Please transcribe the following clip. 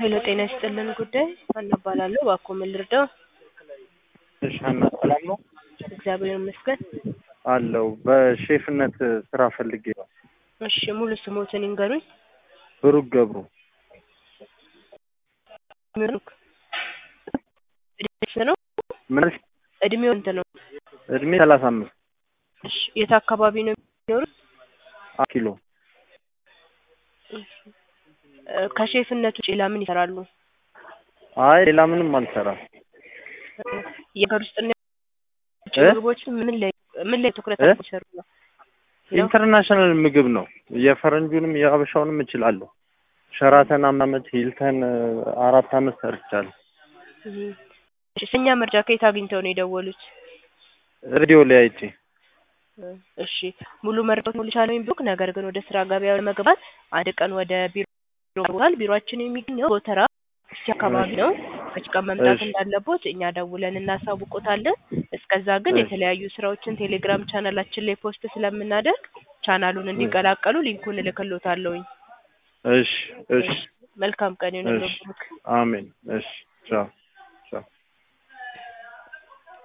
ሄሎ ጤና ይስጥልን ጉዳይ ሀና እባላለሁ። እባክዎ ምን ልርዳው? እሺ ሀና ሰላም ነው እግዚአብሔር ይመስገን። አለው በሼፍነት ስራ ፈልጌ ነው። እሺ ሙሉ ስሞትን ይንገሩኝ። ብሩክ ገብሩ ብሩክ እድሜ ስንት ነው? ምን እድሜው ስንት ነው? እድሜ ሰላሳ አምስት እሺ የት አካባቢ ነው የሚኖሩት? ኪሎ እ ከሼፍነት ውጭ ሌላ ምን ይሰራሉ? አይ ሌላ ምንም አልሰራም። የሀገር ውስጥና የውጭ እ? ምግቦችን ምን ላይ ምን ላይ ትኩረት እ? አድርገው ይሰሩ ነው? ኢንተርናሽናል ምግብ ነው። የፈረንጁንም የሀበሻውንም እችላለሁ። ሸራተን አምስት ዓመት ሂልተን እ፣ አራት ዓመት ሰርቻለሁ። እህ። እሺ ስለኛ መረጃ ከየት አግኝተው ነው የደወሉት? ሬዲዮ ላይ አይቼ እሺ ሙሉ መረጃውን ሞልቻለሁ ብሩክ። ነገር ግን ወደ ስራ ገበያው ለመግባት አንድ ቀን ወደ ቢሮ ይገባል። ቢሮአችን የሚገኘው ጎተራ እስቲ አካባቢ ነው። መች ቀን መምጣት እሺ። እንዳለቦት እኛ ደውለን እናሳውቆታለን። እስከዛ ግን እሺ። የተለያዩ ስራዎችን ቴሌግራም ቻናላችን ላይ ፖስት ስለምናደርግ ቻናሉን እንዲቀላቀሉ ሊንኩን እልክሎታለሁኝ። እሺ እሺ መልካም ቀን ይሁንልዎ እሺ ብሩክ። አሜን እሺ ቻው